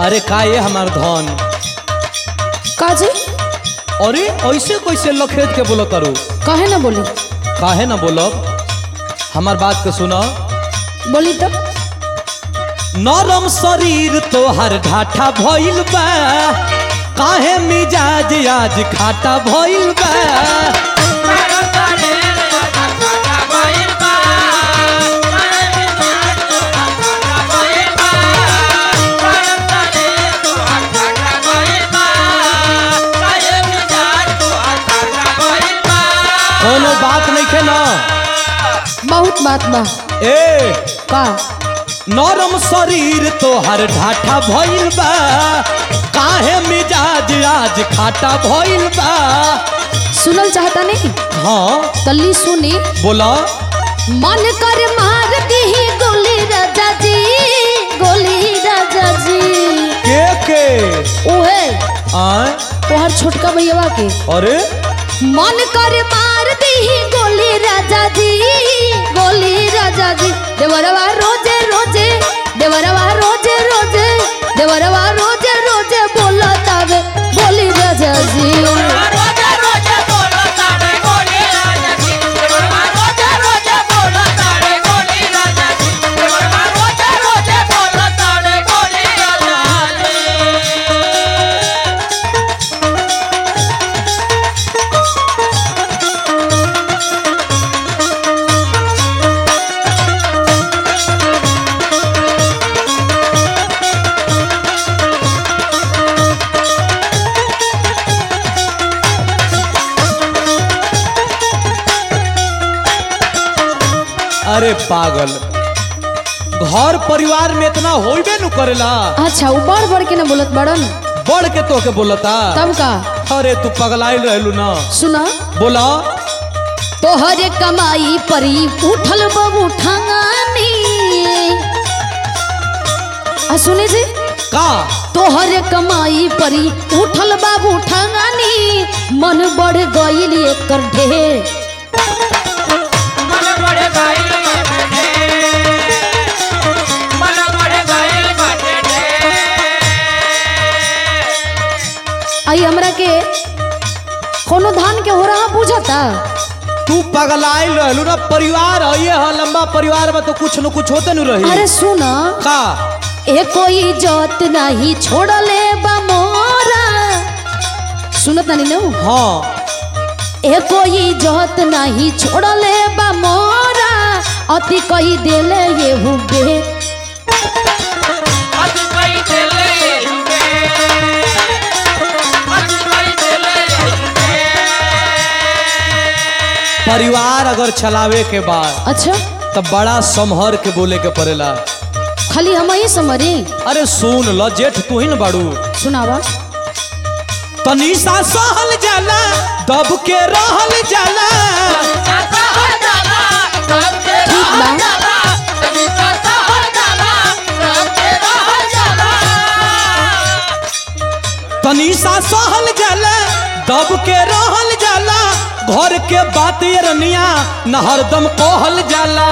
अरे का ये हमार धन का जी अरे ऐसे कैसे लखेत के बोलो करू कहे ना बोली काहे ना बोलब हमार बात के सुनो बोली तो नरम शरीर तोहर ढाठा भइल बा काहे मिजाज आज खाटा भइल बा कोनो बात नहीं खे ना बहुत बात बा ए का नरम शरीर तोहर ढाठा भइल बा काहे मिजाज आज खाटा भइल बा सुनल चाहता नहीं हाँ तल्ली सुनी बोला मन कर मार दी गोली राजा जी गोली राजा जी के के ओहे आय तोहर छोटका भैया के अरे मन कर मार दी गोली राजा जी गोली राजा जी देवरवा रोजे रोजे देवरवा रोजे रोजे देवरवा रोजे रोजे बोला तावे बोली राजा जी अरे पागल घर परिवार में इतना होइबे नु करेला अच्छा उ बढ़ बढ़ के ना बोलत बड़न बढ़ के तो के बोलता तब का अरे तू पगलाइल रहलू ना सुना बोला तोहरे कमाई परी उठल बबू ठंगानी आ सुने जी का तोहरे कमाई परी उठल बाबू ठंगानी मन बढ़ गईल एकर ढेर आई हमरा के कोनो धान के हो रहा बुझता तू पगलाइल रहलू ना परिवार है ये है लंबा परिवार में तो कुछ न कुछ होते न रही अरे सुना का ए कोई जोत नहीं छोड़ले बा मोरा सुनत नहीं ना हाँ ए कोई जोत नहीं छोड़ले बा मोरा अति कही देले ये हुबे परिवार अगर चलावे के बाद अच्छा तब बड़ा संभर के बोले के पड़ेला खाली हम ही समरी अरे सुन ल जेठ तू ही न बाड़ू सुनावा तनी सा सहल जाला दब के रहल जाला ठीक बा तनी सा सहल जाला दब के रहल जाला घर के बात ये रनिया न हरदम कहल जाला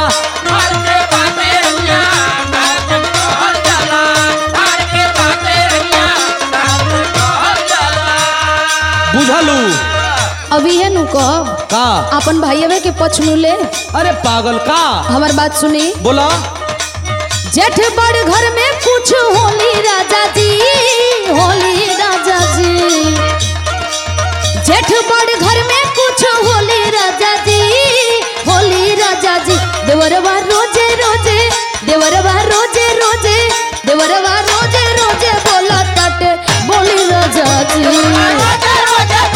बुझलू अभी है नु कब का अपन भाईवे के पछ नु ले अरे पागल का हमार बात सुनी बोला जेठ बड़ घर में कुछ होली राजा जी होली राजा जी जेठ बड़ घर में कुछ होली राजा जी होली राजा जी देवरवा रोजे रोजे देवरवा रोजे रोजे देवरवा रोजे रोजे बोला तट बोली राजा जी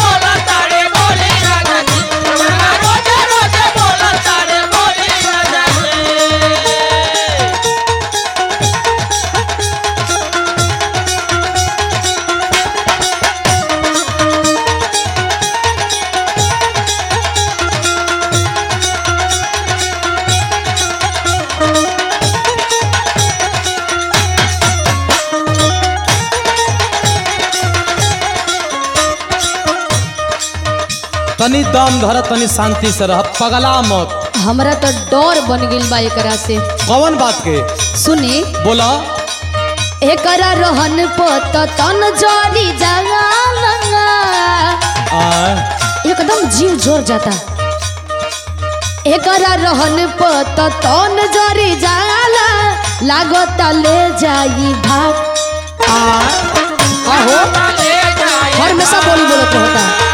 तनी दम धर तनी शांति से रह पगला मत हमरा तो डर बन गेल बा एकरा से कौन बात के सुनी बोला एकरा रोहन पत तन जड़ी जाला आ, एकदम जीव जोर जाता एकरा रहन पत तन जड़ी जाला लागता ले जाई भाग आ, आहो हर में सब बोली बोलत होता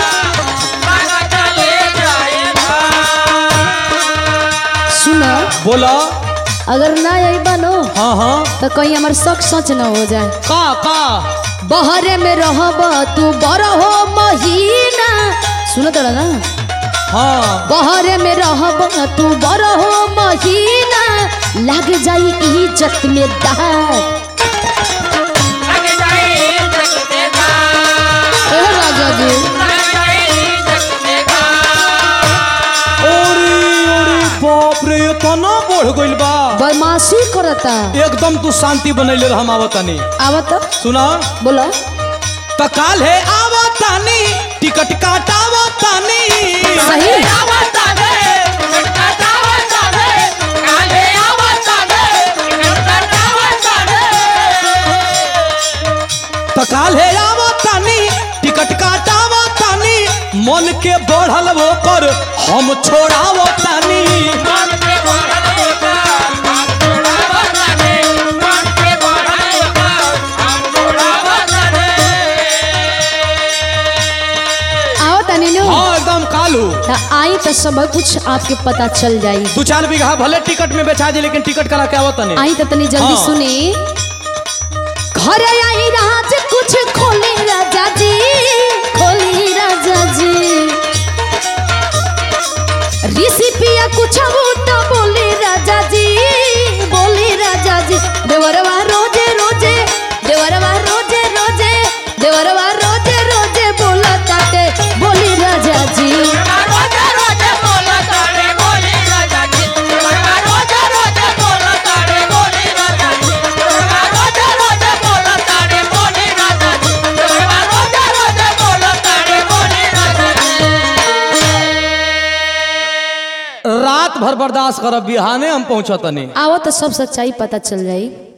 सुनो बोला अगर ना आई बनो हाँ हाँ तो कहीं हमार शक सच न हो जाए का का बहरे में रहब तू बरहो महीना सुनो तो ना हाँ बहरे में रहब तू बरहो महीना लग जाई इज्जत में दाग ए राजा जी ओरी ओरी बाप रे इतना बढ़ गइल बा बदमाशी करता एकदम तू शांति बनैले रह हम आवतानी आवत सुना बोला त काल है आवतानी टिकट काटावतानी सही त काल है आवतानी टिकट काटावतानी मन के बढ़ल वो पर हम छोड़ावतानी आवत नीनू हाँ एकदम कालू त आई तो सब कुछ आपके पता चल जाई दू चार बीघा भले टिकट में बेचा जी लेकिन टिकट करा के आवतानी आई तो तनी जल्दी हाँ। सुनी घर आई राज कुछ खोली राजा जी खोली राजा जी ऋषि पिया कुछ तो बोली राजा जी बोली राजा जी देवरवा रोजे रोजे देवरवा रोजे रोजे देवरवा रोजे रोजे बोला ताते बोली राजा जी रात भर बर्दाश्त करब बिहाने हम पहुंचतनी आवत तो सब सच्चाई पता चल जाई